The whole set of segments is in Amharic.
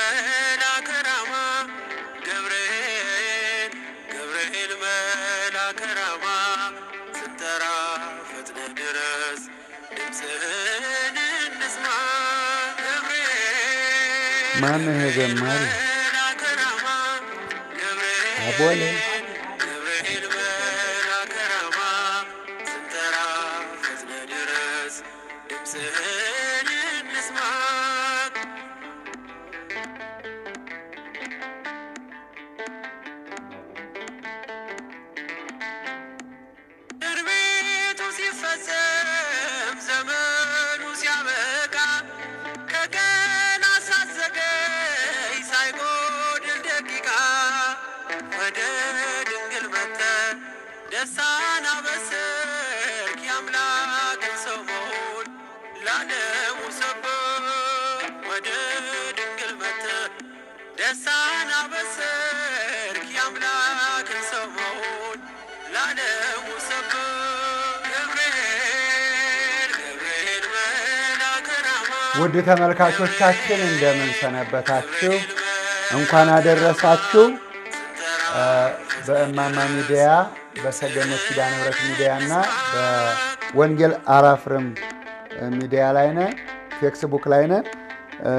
መልአከ ራማ ገብርኤል ገብርኤል መልአከ ራማ ስንጠራ ፈጥነ ድረስ ድምፅህን እንስማ ገብርኤል ማነው ይሄ ዘማሪ? መልአከ ራማ ገብርኤል አቦለ ገብርኤል መልአከ ራማ ስንጠራ ፈጥነ ድረስ ድምፅህን እንስማ ትንቢቱ ሲፈጸም ዘመኑ ሲያበቃ ከቀን አሳዘገይ ሳይጎድል ደቂቃ ወደ ድንግል መተ ደስታን አበሰርክ የአምላክን ሰው መሆን ለዓለሙ ሰበክ ወደ ድንግል መተ ደስታን አበሰርክ የአምላክን ሰው መሆን ለዓለሙ ሰበክ ገብርኤል ገብርኤል መልአከ ራማ ውድ ተመልካቾቻችን እንደምን ሰነበታችሁ? እንኳን አደረሳችሁ። እ፣ በእማማ ሚዲያ በሰገነት ኪዳነ ምሕረት ሚዲያ እና በወንጌል አራፍርም ሚዲያ ላይ ነን፣ ፌክስቡክ ላይ ነን። እ፣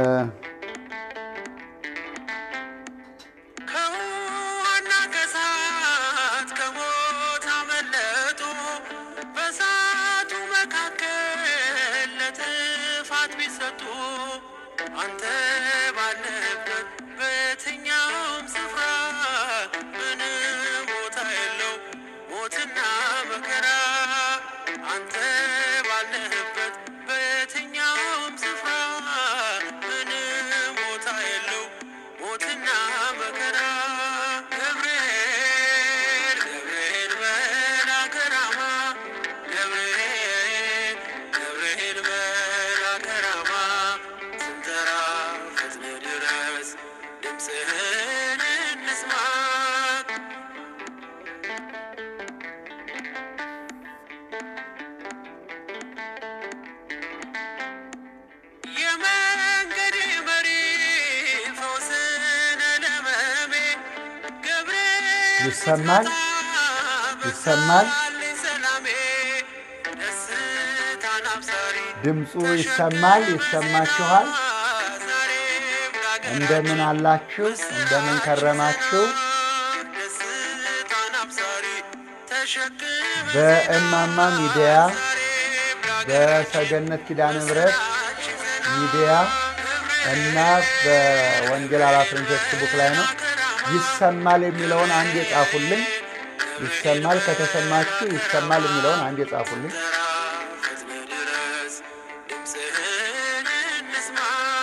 ከውሃና ከእሳት ከሞት አመለጡ በእሳቱ መካከል ለጥፋት ቢሰጡ አንተ ባለበት በየትኛውም ስፍራ ምንም ቦታ የለው ሞትና መከራ አንተ ባለህበት በየትኛውም ስፍራ ምንም ቦታ የለው ሞትና መከራ ገብርኤል ገብርኤል መልአከ ራማ ገብርኤል ገብርኤል መልአከ ራማ ስንጠራ ፈጥነ ድረስ ድምፅህን እንስማ የመንገዴ መሪ ፈውስነ ለመሜ ገብርኤል ይሰማል? ይሰማል? ስትመጣልኝ ሰላሜ ደስታን አብሳሪ ድምፁ ይሰማል? ይሰማችኋል? ዛሬም ላገር እንደምን አላችሁ? እንደምን ከረማችሁ? ደስታን አብሳሪ ተሸክመ በእማማ ሚዲያ ዛሬም ላገር በሰገነት ኪዳነ ምሕረት ሚዲያ እና በወንጌል አራፍርም ፌስቡክ ላይ ነው። ይሰማል የሚለውን አንድ የጻፉልኝ። ይሰማል ከተሰማችሁ ይሰማል የሚለውን አንድ የጻፉልኝ። ፈጥነ ድረስ ድምፅህን እንስማ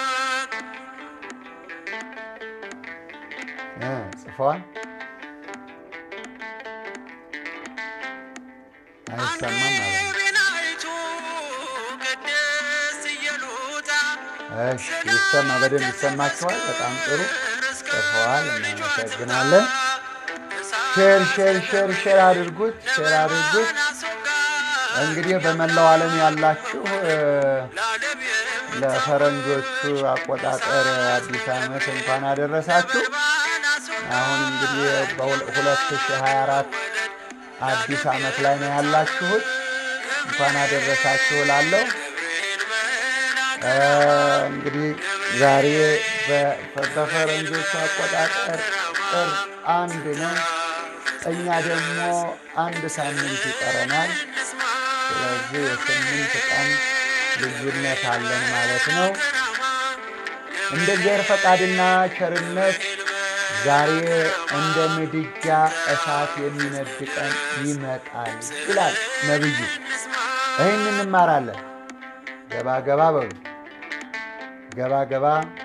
እ ጽፈዋል። አይሰማም ማለት ነው። ቤናይቱ ቅድስት ኢየሉጣ እሺ ይሰማ፣ በደንብ ይሰማችኋል። በጣም ጥሩ ጽፈዋል። እናመሰግናለን። ሼር ሼር ሼር ሼር አድርጉት፣ ሼር አድርጉት። እንግዲህ በመላው ዓለም ያላችሁ እ፣ ለፈረንጆቹ አቆጣጠር አዲስ ዓመት እንኳን አደረሳችሁ። አሁን እንግዲህ በ2024 አዲስ ዓመት ላይ ነው ያላችሁት። እንኳን አደረሳችሁ እላለሁ። እ፣ እንግዲህ ዛሬ በ- በፈረንጆቹ አቆጣጠር ጥር አንድ ነው። እኛ ደግሞ አንድ ሳምንት ይቀረናል። ስለዚህ የስምንት ቀን ልዩነት አለን ማለት ነው። እንደ እግዚአብሔር ፈቃድና ቸርነት ዛሬ እንደ ምድጃ እሳት የሚነድ ቀን ይመጣል ይላል ነብዩ። ይህን እንማራለን። ገባ ገባ በሉ ገባ ገባ።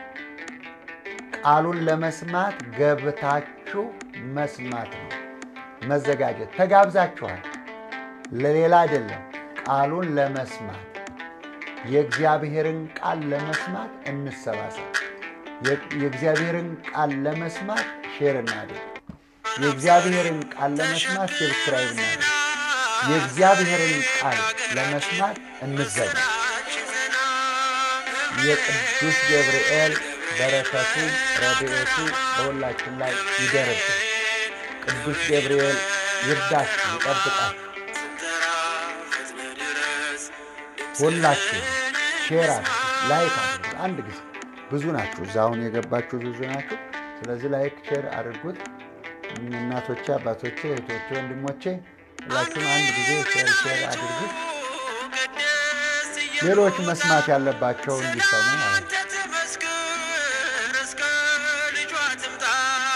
ቃሉን ለመስማት ገብታችሁ መስማት ነው መዘጋጀት። ተጋብዛችኋል፣ ለሌላ አይደለም። ቃሉን ለመስማት የእግዚአብሔርን ቃል ለመስማት እንሰባሰብ። የ- የእግዚአብሔርን ቃል ለመስማት ሼር እናድርግ። የእግዚአብሔርን ቃል ለመስማት ሰብስክራይብ እናድርግ። የእግዚአብሔርን ቃል ለመስማት እንዘጋጅ። የቅዱስ ገብርኤል በረከቱ ረድኤቱ በሁላችን ላይ ይደርብን። ቅዱስ ገብርኤል ይርዳችሁ፣ ይጠብቃችሁ። ስንጠራ ፈጥነ ድረስ ሁላችሁ ሼር አድርጉ፣ ላይክ አድርጉ። አንድ ጊዜ ብዙ ናችሁ፣ እዛ አሁን የገባችሁ ብዙ ናችሁ። ስለዚህ ላይክ ሼር አድርጉት። እናቶቼ፣ አባቶቼ፣ እህቶቼ፣ ወንድሞቼ ሁላችሁም አንድ ጊዜ ሼር ሼር አድርጉት። ቅድስት ሌሎች መስማት ያለባቸው እንዲሰሙ ማለት ነው። አንተ ትመስክር እስከ ልጇ ትምጣ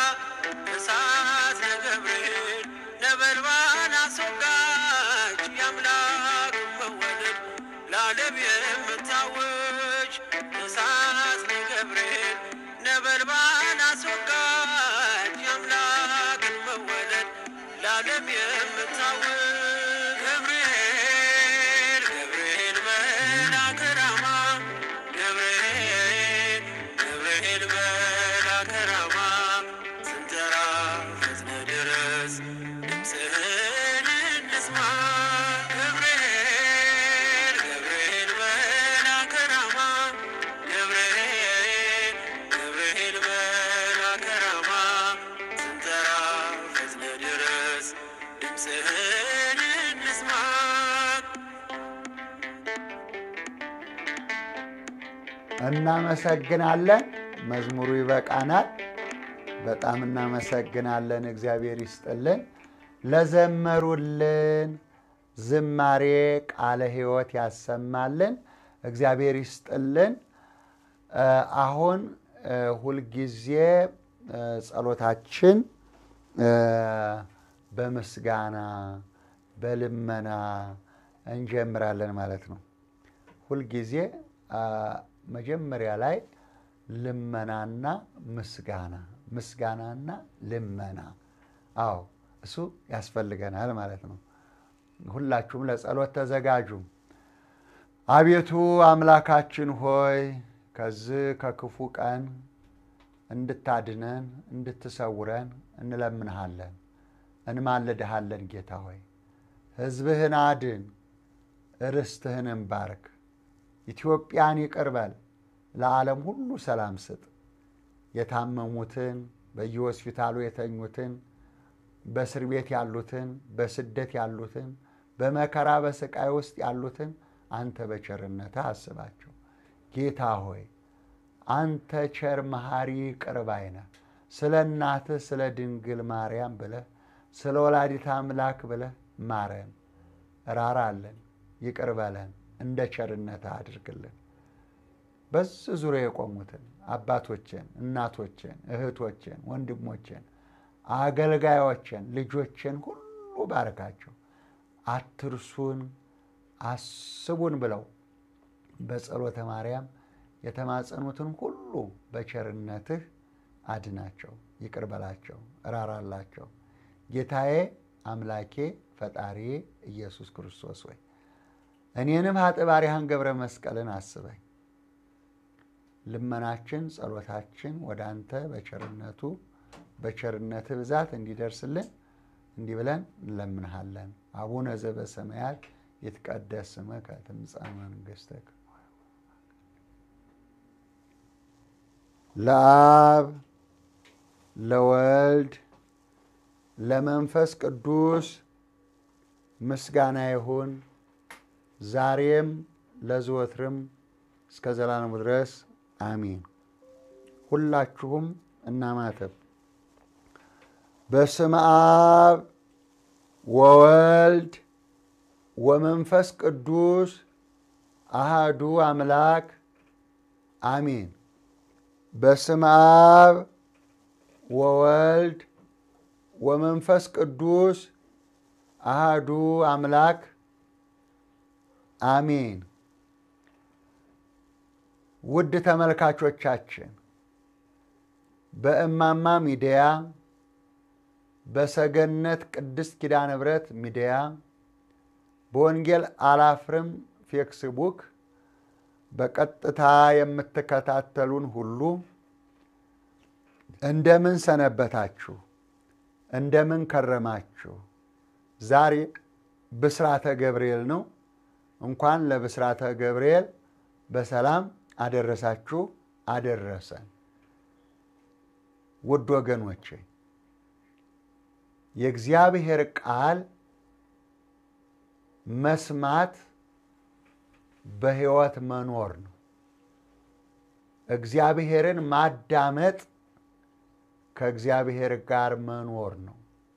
እሳት ለገብርኤል ነበልባል አስወጋች የአምላክ መወለድ ለዓለም የምታወጅ እሳት ለገብርኤል ነበልባል አስወጋች የአምላክን መወለድ ለዓለም የምታወጅ ገብርኤል ገብርኤል መልአከ ራማ ገብርኤል ገብርኤል መልአከ ራማ ስንጠራ ፈጥነ ድረስ ድምፅህን እንስማ ገብርኤል ገብርኤል መልአከ ራማ ገብርኤል ገብርኤል መልአከ ራማ ስንጠራ ፈጥነ ድረስ ድምፅህን እንስማ እናመሰግናለን። መዝሙሩ ይበቃናል። በጣም እናመሰግናለን። እግዚአብሔር ይስጥልን። ለዘመሩልን ዝማሬ ቃለ ሕይወት ያሰማልን። እግዚአብሔር ይስጥልን። እ አሁን እ ሁልጊዜ እ ጸሎታችን እ በምስጋና በልመና እንጀምራለን ማለት ነው። ሁልጊዜ አ፣ መጀመሪያ ላይ ልመናና ምስጋና ምስጋናና ልመና፣ አዎ እሱ ያስፈልገናል ማለት ነው። ሁላችሁም ለጸሎት ተዘጋጁ። አቤቱ አምላካችን ሆይ ከዚህ ከክፉ ቀን እንድታድነን እንድትሰውረን እንለምንሃለን፣ እንማልድሃለን። ጌታ ሆይ ሕዝብህን አድን፣ ርስትህንም ባርክ። ኢትዮጵያን ይቅር በል፣ ለዓለም ሁሉ ሰላም ስጥ። የታመሙትን በየሆስፒታሉ የተኙትን በእስር ቤት ያሉትን በስደት ያሉትን በመከራ በስቃይ ውስጥ ያሉትን አንተ በቸርነትህ አስባቸው። ጌታ ሆይ አንተ ቸር መሐሪ ቅርብ ባይ ነህ። ስለ እናትህ ስለ ድንግል ማርያም ብለህ ስለ ወላዲት አምላክ ብለህ ማረን፣ ራራለን፣ ይቅር በለን፣ እንደ ቸርነትህ አድርግልን። በዚህ ዙሪያ የቆሙትን አባቶችን፣ እናቶችን፣ እህቶችን፣ ወንድሞችን፣ አገልጋዮችን፣ ልጆችን ሁሉ ባርካቸው። አትርሱን፣ አስቡን ብለው በጸሎተ ማርያም የተማጸኑትን ሁሉ በቸርነትህ አድናቸው፣ ይቅር በላቸው፣ እራራላቸው። ጌታዬ አምላኬ ፈጣሪዬ ኢየሱስ ክርስቶስ ወይ እኔንም ኃጥእ ባሪያህን ገብረ መስቀልን አስበኝ። ልመናችን ጸሎታችን ወደ አንተ በቸርነቱ በቸርነትህ ብዛት እንዲደርስልን እንዲህ ብለን እንለምንሃለን። አቡነ ዘበሰማያት ይትቀደስ ስምከ ትምጻእ መንግሥትከ ለአብ ለወልድ ለመንፈስ ቅዱስ ምስጋና ይሁን ዛሬም ለዘወትርም እስከ ዘላለሙ ድረስ አሚን። ሁላችሁም እናማተብ። በስመ አብ ወወልድ ወመንፈስ ቅዱስ አሃዱ አምላክ አሚን። በስመ አብ ወወልድ ወመንፈስ ቅዱስ አሃዱ አምላክ አሚን። ውድ ተመልካቾቻችን በእማማ ሚዲያ በሰገነት ቅድስት ኪዳነ ምሕረት ሚዲያ በወንጌል አላፍርም ፌክስቡክ በቀጥታ የምትከታተሉን ሁሉ እንደምን ሰነበታችሁ? እንደምን ከረማችሁ? ዛሬ ብስራተ ገብርኤል ነው። እንኳን ለብስራተ ገብርኤል በሰላም አደረሳችሁ አደረሰን። ውድ ወገኖቼ የእግዚአብሔር ቃል መስማት በሕይወት መኖር ነው። እግዚአብሔርን ማዳመጥ ከእግዚአብሔር ጋር መኖር ነው።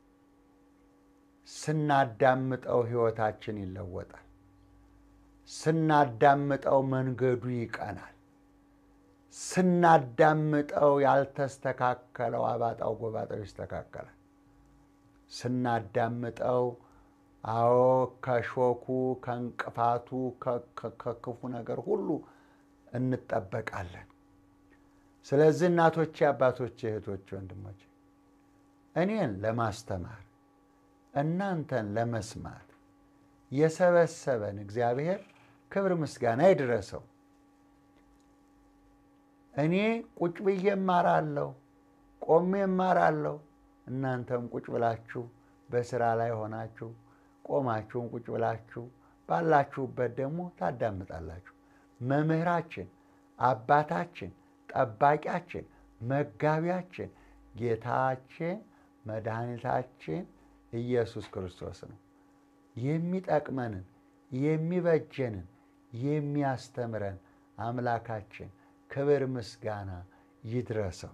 ስናዳምጠው ሕይወታችን ይለወጣል። ስናዳምጠው መንገዱ ይቀናል። ስናዳምጠው ያልተስተካከለው አባጣው ጎባጣው ይስተካከላል። ስናዳምጠው አዎ ከሾኩ ከእንቅፋቱ ከክፉ ነገር ሁሉ እንጠበቃለን። ስለዚህ እናቶቼ፣ አባቶቼ፣ እህቶቼ፣ ወንድሞቼ እኔን ለማስተማር እናንተን ለመስማት የሰበሰበን እግዚአብሔር ክብር ምስጋና ይድረሰው። እኔ ቁጭ ብዬ እማራለሁ፣ ቆሜ እማራለሁ። እናንተም ቁጭ ብላችሁ በስራ ላይ ሆናችሁ ቆማችሁን ቁጭ ብላችሁ ባላችሁበት ደግሞ ታዳምጣላችሁ። መምህራችን፣ አባታችን፣ ጠባቂያችን፣ መጋቢያችን ጌታችን መድኃኒታችን ኢየሱስ ክርስቶስ ነው። የሚጠቅመንን የሚበጀንን የሚያስተምረን አምላካችን ክብር ምስጋና ይድረሰው።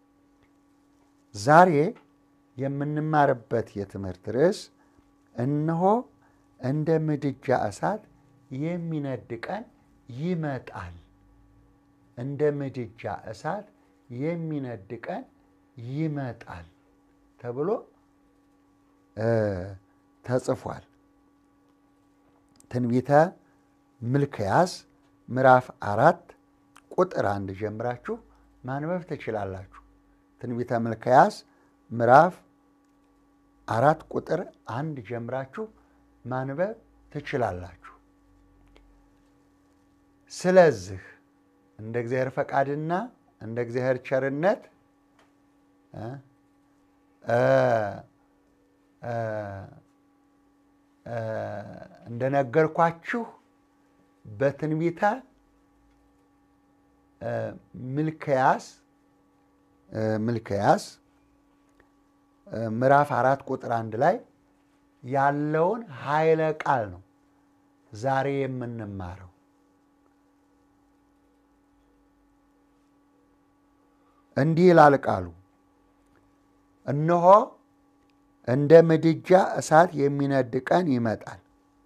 ዛሬ የምንማርበት የትምህርት ርዕስ እነሆ እንደ ምድጃ እሳት የሚነድ ቀን ይመጣል። እንደ ምድጃ እሳት የሚነድ ቀን ይመጣል ተብሎ ተጽፏል። ትንቢተ ሚልክያስ ምዕራፍ አራት ቁጥር አንድ ጀምራችሁ ማንበብ ትችላላችሁ። ትንቢተ ሚልክያስ ምዕራፍ አራት ቁጥር አንድ ጀምራችሁ ማንበብ ትችላላችሁ። ስለዚህ እንደ እግዚአብሔር ፈቃድና እንደ እግዚአብሔር ቸርነት እንደነገርኳችሁ በትንቢተ ሚልክያስ ሚልክያስ ምዕራፍ አራት ቁጥር አንድ ላይ ያለውን ኃይለ ቃል ነው ዛሬ የምንማረው። እንዲህ ይላል ቃሉ፣ እነሆ እንደ ምድጃ እሳት የሚነድ ቀን ይመጣል፣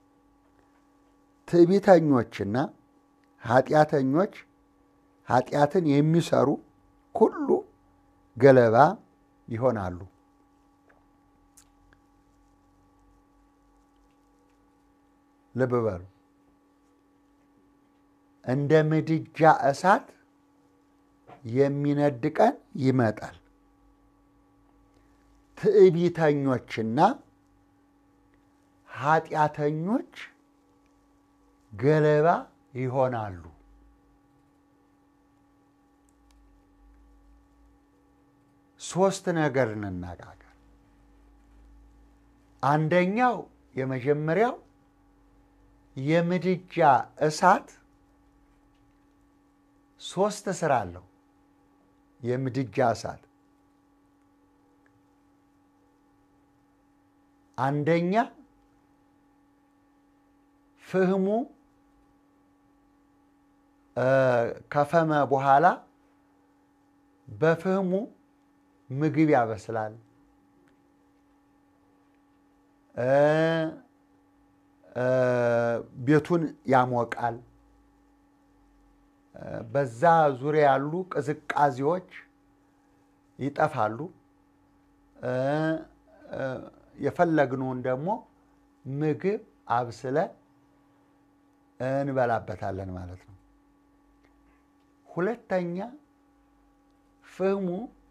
ትዕቢተኞችና ኃጢአተኞች ኃጢአትን የሚሰሩ ሁሉ ገለባ ይሆናሉ። ልብ በሉ። እንደ ምድጃ እሳት የሚነድ ቀን ይመጣል፣ ትዕቢተኞችና ኃጢአተኞች ገለባ ይሆናሉ። ሶስት ነገር እንነጋገር። አንደኛው የመጀመሪያው የምድጃ እሳት ሶስት ስራ አለው። የምድጃ እሳት አንደኛ ፍህሙ ከፈመ በኋላ በፍህሙ ምግብ ያበስላል። ቤቱን ያሞቃል። በዛ ዙሪያ ያሉ ቅዝቃዜዎች ይጠፋሉ። የፈለግነውን ደግሞ ምግብ አብስለን እንበላበታለን ማለት ነው። ሁለተኛ ፍህሙ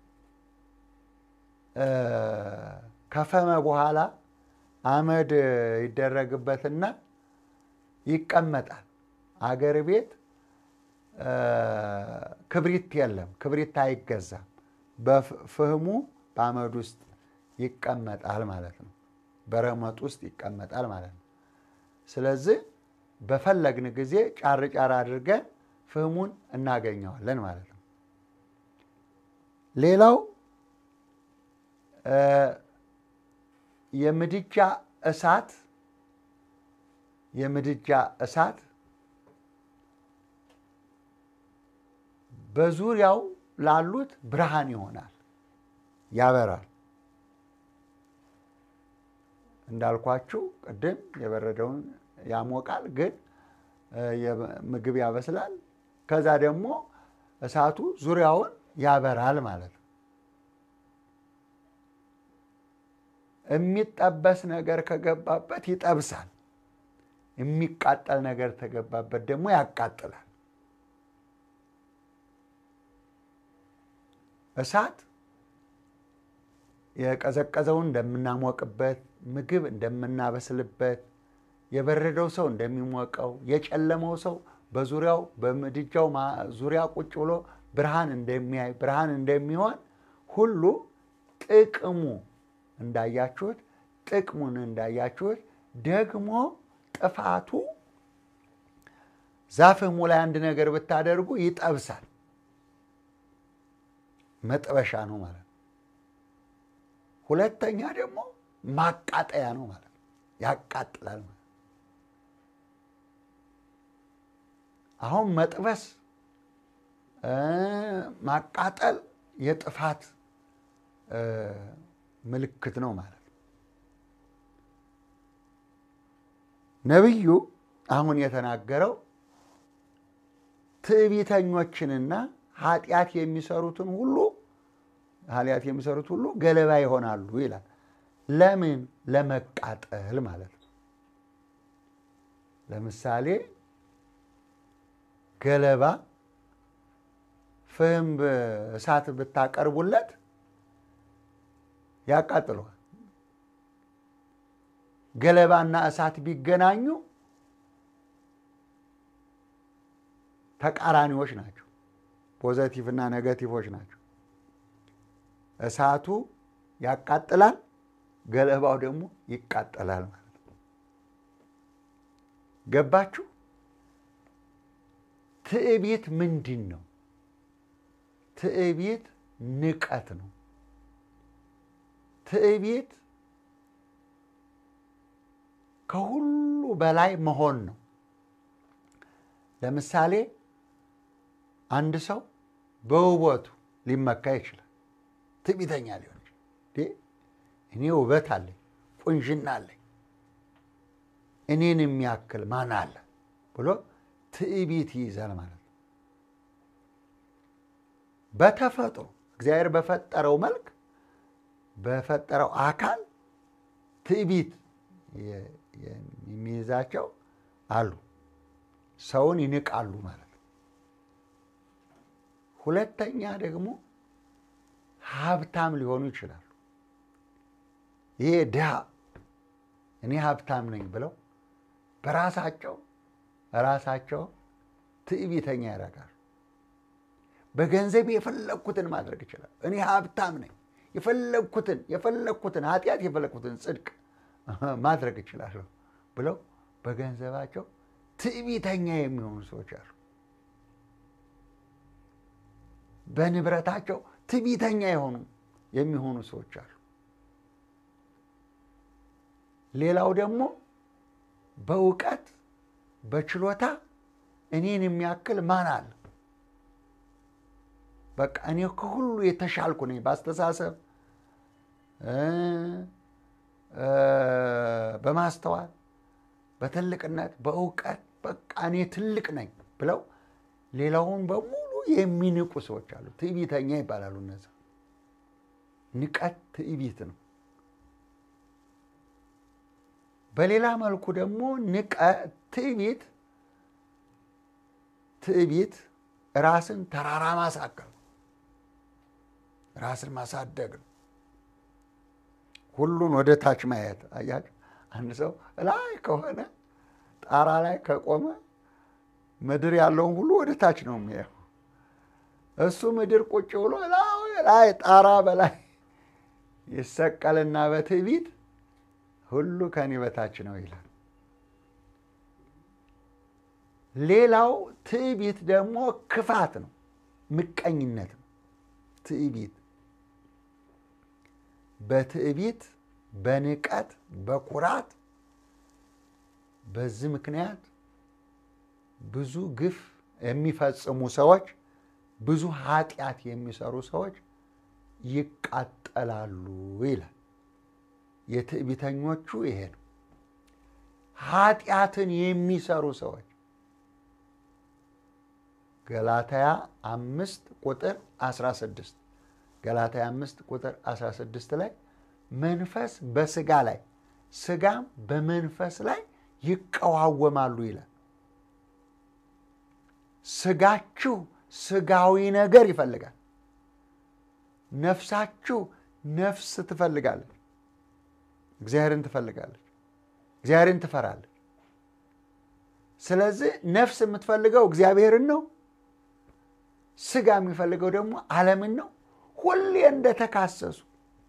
ከፈመ በኋላ አመድ ይደረግበትና ይቀመጣል። አገር ቤት ክብሪት የለም፣ ክብሪት አይገዛም። በፍህሙ በአመድ ውስጥ ይቀመጣል ማለት ነው። በረመጥ ውስጥ ይቀመጣል ማለት ነው። ስለዚህ በፈለግን ጊዜ ጫር ጫር አድርገን ፍህሙን እናገኘዋለን ማለት ነው። ሌላው የምድጃ እሳት የምድጃ እሳት በዙሪያው ላሉት ብርሃን ይሆናል፣ ያበራል። እንዳልኳችሁ ቅድም የበረደውን ያሞቃል፣ ግን ምግብ ያበስላል። ከዛ ደግሞ እሳቱ ዙሪያውን ያበራል ማለት ነው። የሚጠበስ ነገር ከገባበት ይጠብሳል። የሚቃጠል ነገር ተገባበት ደግሞ ያቃጥላል። እሳት የቀዘቀዘውን እንደምናሞቅበት፣ ምግብ እንደምናበስልበት፣ የበረደው ሰው እንደሚሞቀው፣ የጨለመው ሰው በዙሪያው በምድጃው ዙሪያ ቁጭ ብሎ ብርሃን እንደሚያይ ብርሃን እንደሚሆን ሁሉ ጥቅሙ እንዳያችሁት ጥቅሙን እንዳያችሁት ደግሞ ጥፋቱ ዛፍሙ ላይ አንድ ነገር ብታደርጉ ይጠብሳል። መጥበሻ ነው ማለት ነው። ሁለተኛ ደግሞ ማቃጠያ ነው ማለት ነው። ያቃጥላል ማለት አሁን መጥበስ፣ ማቃጠል የጥፋት ምልክት ነው ማለት ነው። ነቢዩ አሁን የተናገረው ትዕቢተኞችንና ኃጢአት የሚሰሩትን ሁሉ ኃጢአት የሚሰሩት ሁሉ ገለባ ይሆናሉ ይላል። ለምን? ለመቃጠል ማለት ነው። ለምሳሌ ገለባ ፍህም እሳት ብታቀርቡለት ያቃጥለዋል። ገለባና እሳት ቢገናኙ ተቃራኒዎች ናቸው። ፖዘቲቭ እና ነገቲቮች ናቸው። እሳቱ ያቃጥላል፣ ገለባው ደግሞ ይቃጠላል ማለት ነው። ገባችሁ? ትዕቢት ምንድን ነው? ትዕቢት ንቀት ነው። ትዕቢት ከሁሉ በላይ መሆን ነው። ለምሳሌ አንድ ሰው በውበቱ ሊመካ ይችላል። ትዕቢተኛ ሊሆን ይችላል። እኔ ውበት አለኝ፣ ቁንጅና አለኝ፣ እኔን የሚያክል ማን አለ ብሎ ትዕቢት ይይዛል ማለት ነው። በተፈጥሮ እግዚአብሔር በፈጠረው መልክ በፈጠረው አካል ትዕቢት የሚይዛቸው አሉ። ሰውን ይንቃሉ ማለት ነው። ሁለተኛ ደግሞ ሀብታም ሊሆኑ ይችላሉ። ይሄ ድሃ እኔ ሀብታም ነኝ ብለው በራሳቸው ራሳቸው ትዕቢተኛ ያደርጋሉ። በገንዘብ የፈለግኩትን ማድረግ ይችላል። እኔ ሀብታም ነኝ፣ የፈለግኩትን የፈለግኩትን ኃጢአት የፈለግኩትን ጽድቅ ማድረግ ይችላለሁ ብለው በገንዘባቸው ትዕቢተኛ የሚሆኑ ሰዎች አሉ። በንብረታቸው ትዕቢተኛ የሆኑ የሚሆኑ ሰዎች አሉ። ሌላው ደግሞ በእውቀት በችሎታ እኔን የሚያክል ማን አለ? በቃ እኔ ከሁሉ የተሻልኩ ነኝ በአስተሳሰብ በማስተዋል በትልቅነት በእውቀት በቃ እኔ ትልቅ ነኝ ብለው ሌላውን በሙሉ የሚንቁ ሰዎች አሉ። ትዕቢተኛ ይባላሉ። እነዚ ንቀት ትዕቢት ነው። በሌላ መልኩ ደግሞ ንቀ ትዕቢት ትዕቢት ራስን ተራራ ማሳከል ነው። ራስን ማሳደግ ነው። ሁሉን ወደ ታች ማየት አያቸው። አንድ ሰው ላይ ከሆነ ጣራ ላይ ከቆመ ምድር ያለውን ሁሉ ወደ ታች ነው የሚያየው። እሱ ምድር ቁጭ ብሎ ላይ ጣራ በላይ ይሰቀልና በትዕቢት ሁሉ ከኔ በታች ነው ይላል። ሌላው ትዕቢት ደግሞ ክፋት ነው፣ ምቀኝነት ነው። ትዕቢት በትዕቢት፣ በንቀት፣ በኩራት በዚህ ምክንያት ብዙ ግፍ የሚፈጽሙ ሰዎች፣ ብዙ ኃጢአት የሚሰሩ ሰዎች ይቃጠላሉ ይላል። የትዕቢተኞቹ ይሄ ነው። ኃጢአትን የሚሰሩ ሰዎች ገላትያ አምስት ቁጥር 16 ገላትያ አምስት ቁጥር 16 ላይ መንፈስ በስጋ ላይ ስጋም በመንፈስ ላይ ይቀዋወማሉ ይላል። ስጋችሁ ስጋዊ ነገር ይፈልጋል። ነፍሳችሁ ነፍስ ትፈልጋለች። እግዚአብሔርን ትፈልጋለች። እግዚአብሔርን ትፈራለች። ስለዚህ ነፍስ የምትፈልገው እግዚአብሔርን ነው። ስጋ የሚፈልገው ደግሞ ዓለምን ነው። ሁሌ እንደተካሰሱ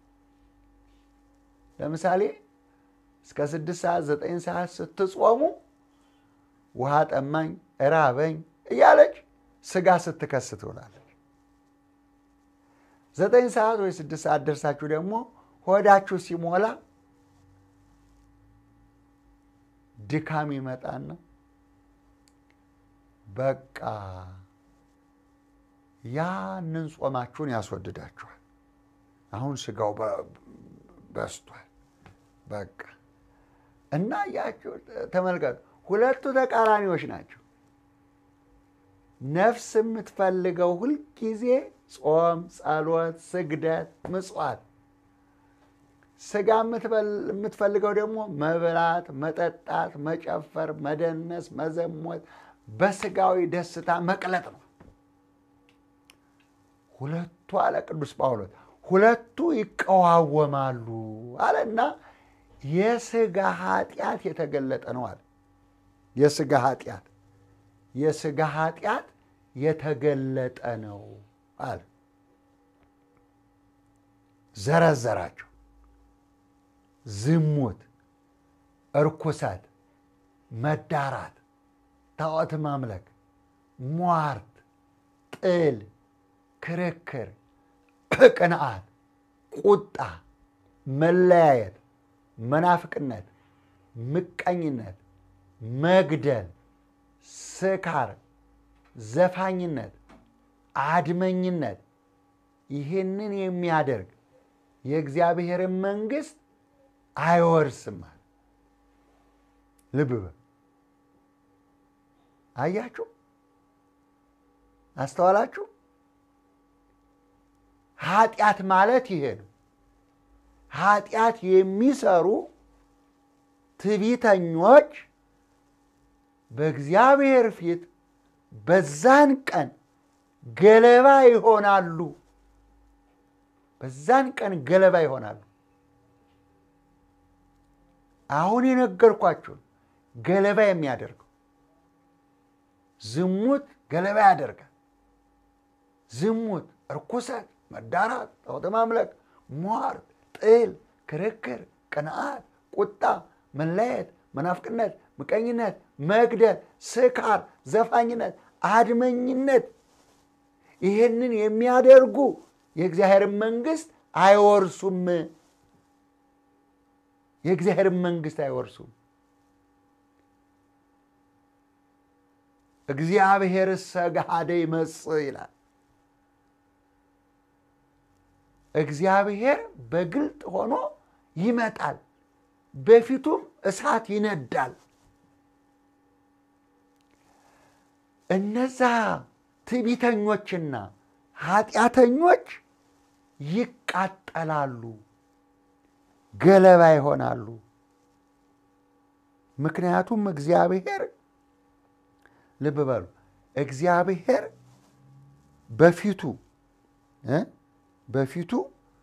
ለምሳሌ እስከ ስድስት ሰዓት ዘጠኝ ሰዓት ስትጾሙ ውሃ ጠማኝ፣ እራበኝ እያለች ስጋ ስትከስ ትውላለች። ዘጠኝ ሰዓት ወይ ስድስት ሰዓት ደርሳችሁ ደግሞ ሆዳችሁ ሲሞላ ድካም ይመጣና በቃ ያንን ጾማችሁን ያስወድዳችኋል። አሁን ስጋው በስቷል። በቃ እና ያቸው ተመልከቱ፣ ሁለቱ ተቃራኒዎች ናቸው። ነፍስ የምትፈልገው ሁልጊዜ ጾም፣ ጸሎት፣ ስግደት፣ ምጽዋት፣ ስጋ የምትፈልገው ደግሞ መብላት፣ መጠጣት፣ መጨፈር፣ መደነስ፣ መዘሞት፣ በስጋዊ ደስታ መቅለጥ ነው። ሁለቱ አለ ቅዱስ ጳውሎስ ሁለቱ ይቀዋወማሉ አለና የስጋ ኃጢአት የተገለጠ ነው አለ። የስጋ ኃጢአት የስጋ ኃጢአት የተገለጠ ነው አለ። ዘረዘራቸው። ዝሙት፣ እርኩሰት፣ መዳራት፣ ጣዖት ማምለክ፣ ሟርት፣ ጥል፣ ክርክር፣ ቅንዓት፣ ቁጣ፣ መለያየት፣ መናፍቅነት፣ ምቀኝነት፣ መግደል፣ ስካር፣ ዘፋኝነት፣ አድመኝነት ይህንን የሚያደርግ የእግዚአብሔርን መንግሥት አይወርስም። ልብ በል አያችሁ፣ አስተዋላችሁ? ኃጢአት ማለት ይሄ ነው። ኃጢአት የሚሰሩ ትዕቢተኞች በእግዚአብሔር ፊት በዛን ቀን ገለባ ይሆናሉ። በዛን ቀን ገለባ ይሆናሉ። አሁን የነገርኳችሁን ገለባ የሚያደርገው ዝሙት ገለባ ያደርጋል። ዝሙት፣ እርኩሰት፣ መዳራት፣ ጣዖት ማምለክ፣ ሟርት፣ ጥል፣ ክርክር፣ ቅንዓት፣ ቁጣ፣ መለየት፣ መናፍቅነት፣ ምቀኝነት፣ መግደል፣ ስካር፣ ዘፋኝነት፣ አድመኝነት ይህንን የሚያደርጉ የእግዚአብሔርን መንግሥት አይወርሱም። የእግዚአብሔርን መንግሥት አይወርሱም። እግዚአብሔር ሰጋደ ይመጽእ ይላል። እግዚአብሔር በግልጥ ሆኖ ይመጣል፣ በፊቱም እሳት ይነዳል። እነዛ ትዕቢተኞችና ኃጢአተኞች ይቃጠላሉ፣ ገለባ ይሆናሉ። ምክንያቱም እግዚአብሔር ልብ በሉ፣ እግዚአብሔር በፊቱ በፊቱ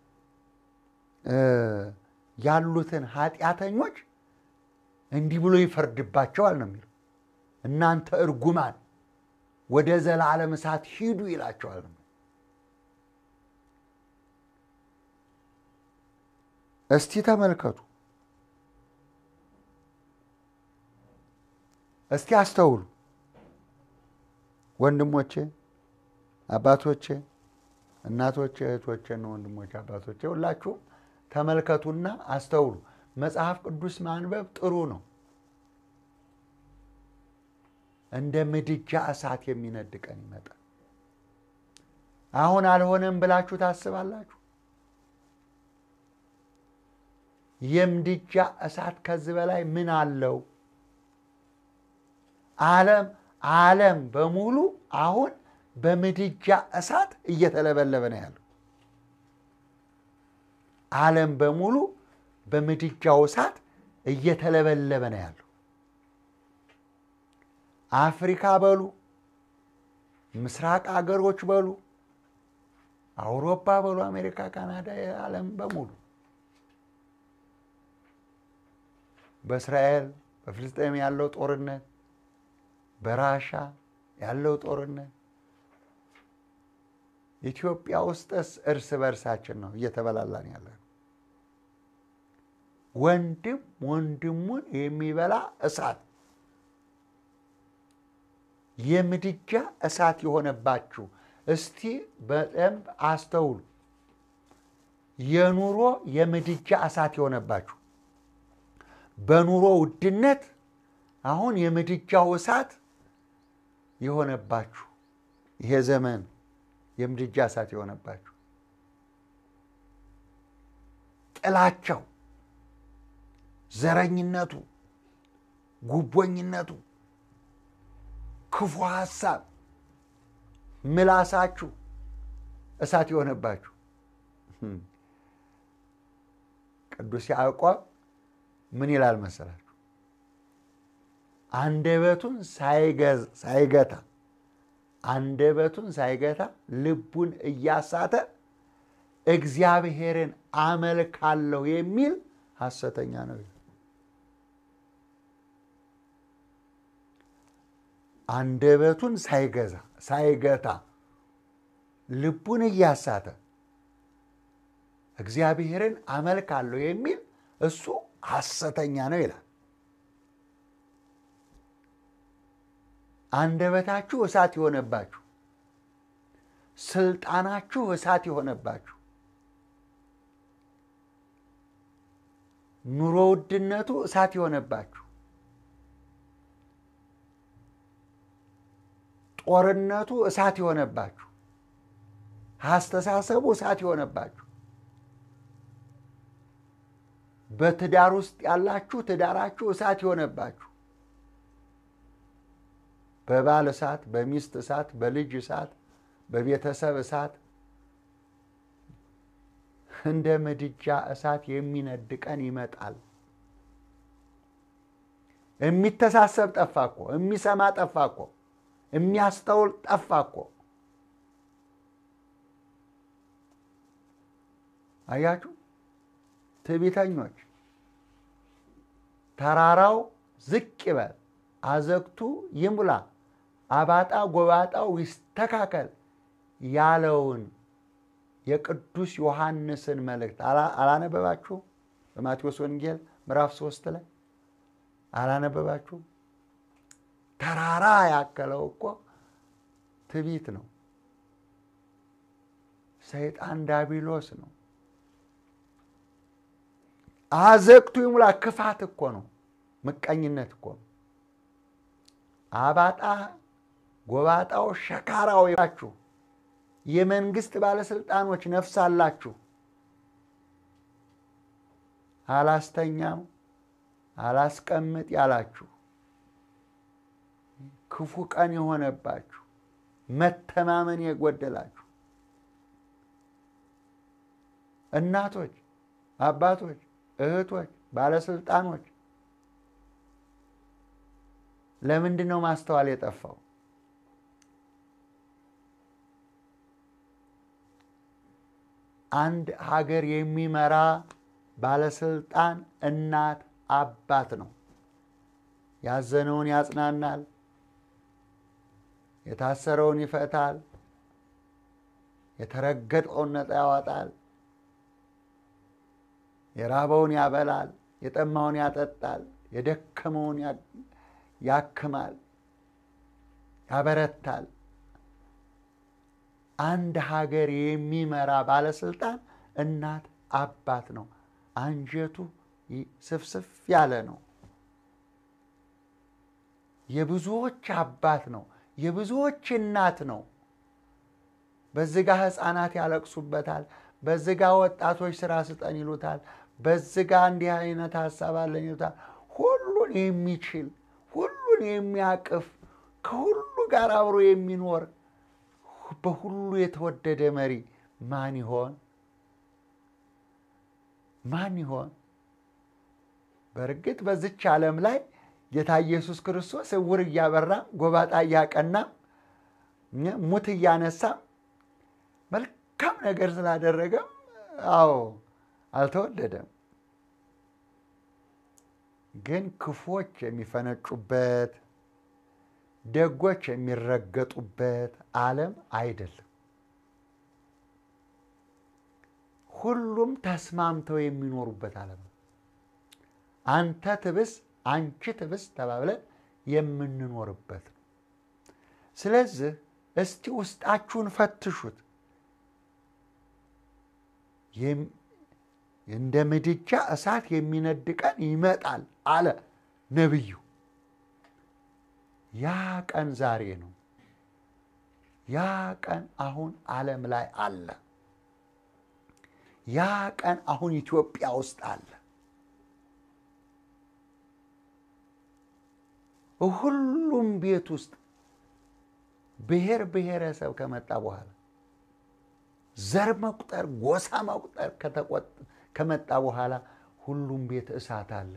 ያሉትን ኃጢአተኞች እንዲህ ብሎ ይፈርድባቸዋል ነው የሚለው። እናንተ እርጉማን ወደ ዘላለም እሳት ሂዱ ይላቸዋል ነው። እስቲ ተመልከቱ፣ እስቲ አስተውሉ ወንድሞቼ፣ አባቶቼ፣ እናቶቼ፣ እህቶቼ፣ ወንድሞቼ፣ አባቶቼ ሁላችሁም ተመልከቱና አስተውሉ። መጽሐፍ ቅዱስ ማንበብ ጥሩ ነው። እንደ ምድጃ እሳት የሚነድ ቀን ይመጣል። አሁን አልሆነም ብላችሁ ታስባላችሁ? የምድጃ እሳት ከዚህ በላይ ምን አለው? ዓለም ዓለም በሙሉ አሁን በምድጃ እሳት እየተለበለበ ነው ያለው። ዓለም በሙሉ በምድጃው እሳት እየተለበለበ ነው ያለው። አፍሪካ በሉ፣ ምስራቅ አገሮች በሉ፣ አውሮፓ በሉ፣ አሜሪካ፣ ካናዳ፣ ዓለም በሙሉ በእስራኤል በፍልስጤም ያለው ጦርነት፣ በራሻ ያለው ጦርነት፣ ኢትዮጵያ ውስጥስ እርስ በርሳችን ነው እየተበላላን ያለ ነው። ወንድም ወንድሙን የሚበላ እሳት የምድጃ እሳት የሆነባችሁ እስቲ በደንብ አስተውሉ። የኑሮ የምድጃ እሳት የሆነባችሁ በኑሮ ውድነት አሁን የምድጃው እሳት የሆነባችሁ ይሄ ዘመን የምድጃ እሳት የሆነባችሁ ጥላቸው፣ ዘረኝነቱ፣ ጉቦኝነቱ፣ ክፉ ሀሳብ፣ ምላሳችሁ እሳት የሆነባችሁ ቅዱስ ያዕቆብ ምን ይላል መሰላችሁ? አንደበቱን ሳይገታ አንደበቱን ሳይገታ ልቡን እያሳተ እግዚአብሔርን አመልካለሁ የሚል ሐሰተኛ ነው። አንደበቱን ሳይገዛ ሳይገታ ልቡን እያሳተ እግዚአብሔርን አመልካለሁ የሚል እሱ ሐሰተኛ ነው ይላል። አንደበታችሁ እሳት የሆነባችሁ፣ ስልጣናችሁ እሳት የሆነባችሁ፣ ኑሮ ውድነቱ እሳት የሆነባችሁ፣ ጦርነቱ እሳት የሆነባችሁ፣ አስተሳሰቡ እሳት የሆነባችሁ በትዳር ውስጥ ያላችሁ ትዳራችሁ እሳት የሆነባችሁ በባል እሳት፣ በሚስት እሳት፣ በልጅ እሳት፣ በቤተሰብ እሳት እንደ ምድጃ እሳት የሚነድ ቀን ይመጣል። የሚተሳሰብ ጠፋ እኮ፣ የሚሰማ ጠፋ እኮ፣ የሚያስተውል ጠፋ እኮ። አያችሁ፣ ትዕቢተኞች ተራራው ዝቅ ይበል፣ አዘግቱ ይሙላ፣ አባጣ ጎባጣው ይስተካከል ያለውን የቅዱስ ዮሐንስን መልእክት አላነበባችሁ? በማቴዎስ ወንጌል ምዕራፍ ሶስት ላይ አላነበባችሁ? ተራራ ያከለው እኮ ትዕቢት ነው። ሰይጣን ዳቢሎስ ነው። አዘግቱ ይሙላ ክፋት እኮ ነው። ምቀኝነት እኮ ነው። አባጣ ጎባጣው ሸካራው ያችሁ የመንግስት ባለስልጣኖች ነፍስ አላችሁ። አላስተኛም አላስቀምጥ ያላችሁ ክፉ ቀን የሆነባችሁ መተማመን የጎደላችሁ እናቶች፣ አባቶች፣ እህቶች፣ ባለስልጣኖች ለምንድን ነው ማስተዋል የጠፋው? አንድ ሀገር የሚመራ ባለስልጣን እናት አባት ነው። ያዘነውን ያጽናናል፣ የታሰረውን ይፈታል፣ የተረገጠውን ነፃ ያወጣል፣ የራበውን ያበላል፣ የጠማውን ያጠጣል፣ የደከመውን ያክማል፣ ያበረታል። አንድ ሀገር የሚመራ ባለስልጣን እናት አባት ነው። አንጀቱ ስፍስፍ ያለ ነው። የብዙዎች አባት ነው። የብዙዎች እናት ነው። በዝጋ ሕፃናት ያለቅሱበታል። በዝጋ ወጣቶች ስራ ስጠን ይሉታል። በዝጋ እንዲህ አይነት ሀሳብ አለን ይሉታል። ሁሉን የሚችል ሁሉን የሚያቅፍ ከሁሉ ጋር አብሮ የሚኖር በሁሉ የተወደደ መሪ ማን ይሆን? ማን ይሆን? በእርግጥ በዚች ዓለም ላይ ጌታ ኢየሱስ ክርስቶስ እውር እያበራ ጎባጣ እያቀና ሙት እያነሳ መልካም ነገር ስላደረገም አዎ አልተወደደም። ግን ክፉዎች የሚፈነጩበት ደጎች የሚረገጡበት ዓለም አይደለም። ሁሉም ተስማምተው የሚኖሩበት ዓለም ነው። አንተ ትብስ አንቺ ትብስ ተባብለን የምንኖርበት ነው። ስለዚህ እስቲ ውስጣችሁን ፈትሹት። እንደ ምድጃ እሳት የሚነድ ቀን ይመጣል አለ ነቢዩ። ያ ቀን ዛሬ ነው። ያ ቀን አሁን ዓለም ላይ አለ። ያ ቀን አሁን ኢትዮጵያ ውስጥ አለ። ሁሉም ቤት ውስጥ ብሔር ብሔረሰብ ከመጣ በኋላ ዘር መቁጠር፣ ጎሳ መቁጠር ከመጣ በኋላ ሁሉም ቤት እሳት አለ።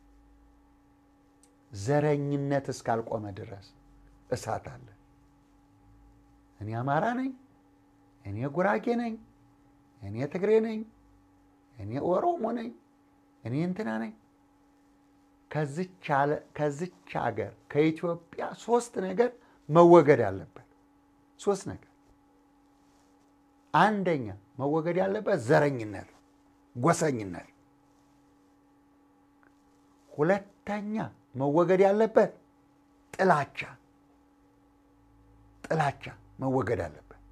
ዘረኝነት እስካልቆመ ድረስ እሳት አለ። እኔ አማራ ነኝ፣ እኔ ጉራጌ ነኝ፣ እኔ ትግሬ ነኝ፣ እኔ ኦሮሞ ነኝ፣ እኔ እንትና ነኝ። ከዚች ሀገር ከኢትዮጵያ ሶስት ነገር መወገድ አለበት። ሶስት ነገር። አንደኛ መወገድ ያለበት ዘረኝነት፣ ጎሰኝነት። ሁለተኛ መወገድ ያለበት ጥላቻ፣ ጥላቻ መወገድ አለበት።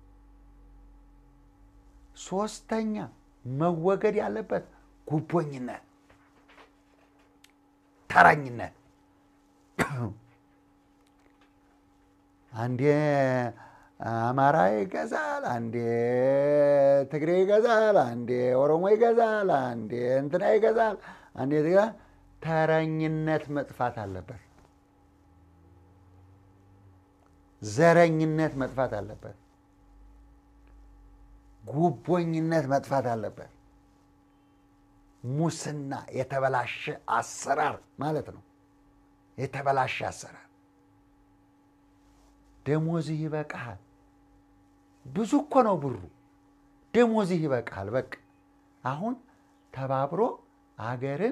ሶስተኛ መወገድ ያለበት ጉቦኝነት፣ ተረኝነት። አንዴ አማራ ይገዛል፣ አንዴ ትግሬ ይገዛል፣ አንዴ ኦሮሞ ይገዛል፣ አንዴ እንትና ይገዛል፣ አንዴ ተረኝነት መጥፋት አለበት። ዘረኝነት መጥፋት አለበት። ጉቦኝነት መጥፋት አለበት። ሙስና የተበላሸ አሰራር ማለት ነው። የተበላሸ አሰራር ደሞዝህ ይበቃሃል። ብዙ እኮ ነው ብሩ። ደሞዝህ ይበቃሃል። በቃ አሁን ተባብሮ አገርን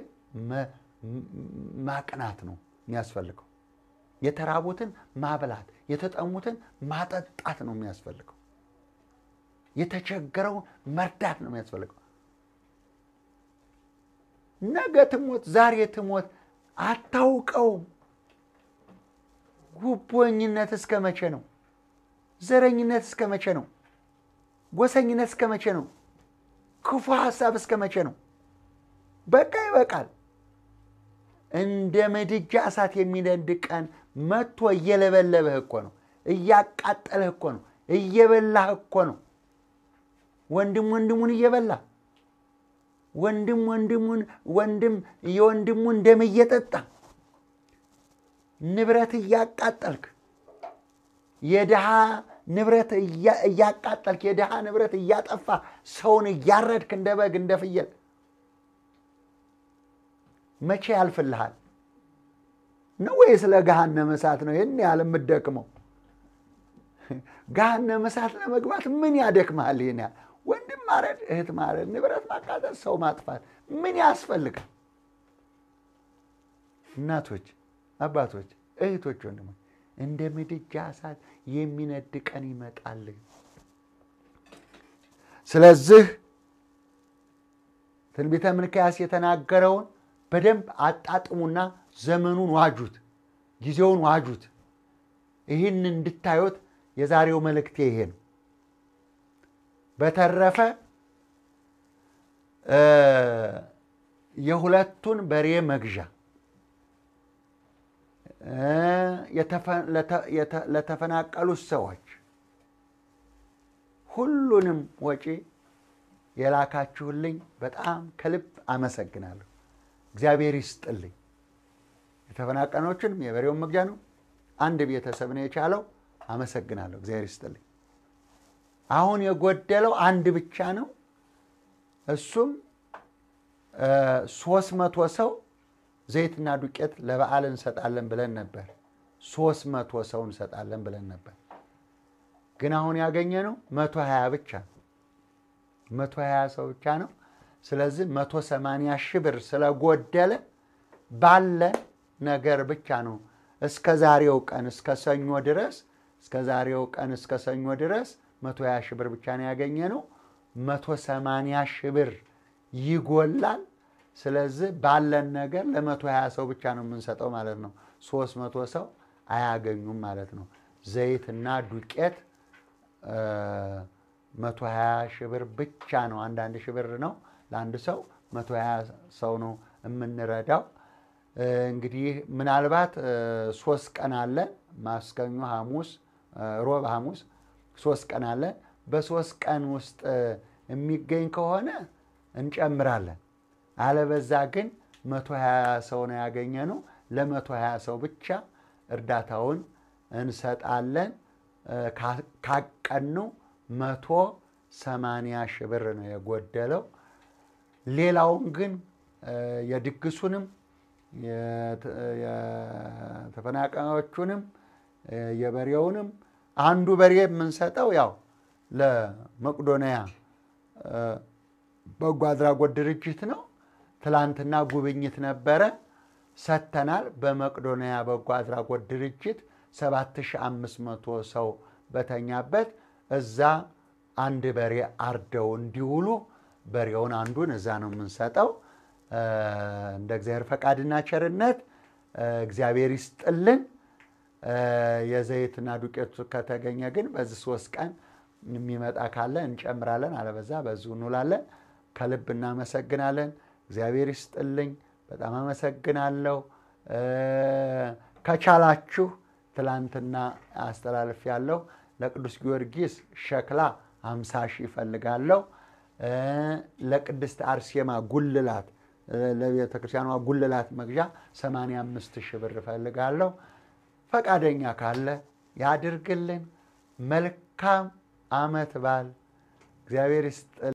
ማቅናት ነው የሚያስፈልገው። የተራቡትን ማብላት፣ የተጠሙትን ማጠጣት ነው የሚያስፈልገው። የተቸገረውን መርዳት ነው የሚያስፈልገው። ነገ ትሞት ዛሬ ትሞት አታውቀውም። ጉቦኝነት እስከ መቼ ነው? ዘረኝነት እስከ መቼ ነው? ጎሰኝነት እስከ መቼ ነው? ክፉ ሀሳብ እስከ መቼ ነው? በቃ ይበቃል። እንደ ምድጃ እሳት የሚነድ ቀን መጥቶ እየለበለበህ እኮ ነው፣ እያቃጠለህ እኮ ነው፣ እየበላህ እኮ ነው። ወንድም ወንድሙን እየበላ ወንድም ወንድሙን ወንድም የወንድሙን ደም እየጠጣ ንብረት እያቃጠልክ የድሃ ንብረት እያቃጠልክ የድሃ ንብረት እያጠፋ ሰውን እያረድክ እንደ በግ እንደ ፍየል መቼ ያልፍልሃል ነው ወይስ ለገሃነመ እሳት ነው ይህን ያህል የምትደክመው? ገሃነመ እሳት ለመግባት ምን ያደክመሃል? ይህን ያህል ወንድም ማረድ፣ እህት ማረድ፣ ንብረት ማቃጠል፣ ሰው ማጥፋት ምን ያስፈልጋል? እናቶች፣ አባቶች፣ እህቶች፣ ወንድሞች እንደ ምድጃ እሳት የሚነድ ቀን ይመጣል። ስለዚህ ትንቢተ ሚልክያስ የተናገረውን በደንብ አጣጥሙና ዘመኑን ዋጁት፣ ጊዜውን ዋጁት። ይህን እንድታዩት የዛሬው መልእክቴ ይሄ ነው። በተረፈ የሁለቱን በሬ መግዣ እ፣ የተፈ- ለተ- የተ- ለተፈናቀሉት ሰዎች ሁሉንም ወጪ የላካችሁልኝ በጣም ከልብ አመሰግናለሁ። እግዚአብሔር ይስጥልኝ። የተፈናቀኖችንም የበሬውን መግዣ ነው አንድ ቤተሰብ ነው የቻለው። አመሰግናለሁ። እግዚአብሔር ይስጥልኝ። አሁን የጎደለው አንድ ብቻ ነው። እሱም ሶስት መቶ ሰው ዘይትና ዱቄት ለበዓል እንሰጣለን ብለን ነበር። ሶስት መቶ ሰው እንሰጣለን ብለን ነበር። ግን አሁን ያገኘ ነው መቶ ሀያ ብቻ ነው። መቶ ሀያ ሰው ብቻ ነው። ስለዚህ መቶ ሰማንያ ሺህ ብር ስለጎደለ ባለ ነገር ብቻ ነው እስከ ዛሬው ቀን እስከ ሰኞ ድረስ እስከ ዛሬው ቀን እስከ ሰኞ ድረስ መቶ ሀያ ሺህ ብር ብቻ ነው ያገኘ ነው። መቶ ሰማንያ ሺህ ብር ይጎላል። ስለዚህ ባለን ነገር ለመቶ ሀያ ሰው ብቻ ነው የምንሰጠው ማለት ነው። ሶስት መቶ ሰው አያገኙም ማለት ነው። ዘይትና ዱቄት መቶ ሀያ ሺህ ብር ብቻ ነው። አንዳንድ ሺህ ብር ነው ለአንድ ሰው መቶ ሀያ ሰው ነው የምንረዳው። እንግዲህ ምናልባት ሶስት ቀን አለ ማስከኞ፣ ሐሙስ፣ ሮብ፣ ሐሙስ ሶስት ቀን አለ። በሶስት ቀን ውስጥ የሚገኝ ከሆነ እንጨምራለን። አለበዛ ግን መቶ ሀያ ሰው ነው ያገኘ ነው። ለመቶ ሀያ ሰው ብቻ እርዳታውን እንሰጣለን። ካቀኑ መቶ ሰማንያ ሺህ ብር ነው የጎደለው። ሌላውን ግን የድግሱንም የተፈናቃዮቹንም የበሬውንም አንዱ በሬ የምንሰጠው ያው ለመቄዶንያ በጎ አድራጎት ድርጅት ነው። ትላንትና ጉብኝት ነበረ ሰጥተናል። በመቄዶንያ በጎ አድራጎት ድርጅት 7500 ሰው በተኛበት እዛ አንድ በሬ አርደው እንዲውሉ በሬውን አንዱን እዛ ነው የምንሰጠው። እንደ እግዚአብሔር ፈቃድና ቸርነት እግዚአብሔር ይስጥልን። የዘይትና ዱቄቱ ከተገኘ ግን በዚህ ሶስት ቀን የሚመጣ ካለ እንጨምራለን፣ አለበዛ በዚሁ እንውላለን። ከልብ እናመሰግናለን። እግዚአብሔር ይስጥልኝ። በጣም አመሰግናለሁ። ከቻላችሁ ትላንትና አስተላልፍ ያለው ለቅዱስ ጊዮርጊስ ሸክላ አምሳ ሺህ ይፈልጋለሁ። ለቅድስት አርሴማ ጉልላት ለቤተ ክርስቲያኗ ጉልላት መግዣ 85 ሺህ ብር እፈልጋለሁ። ፈቃደኛ ካለ ያድርግልን። መልካም ዓመት በዓል። እግዚአብሔር ይስጥ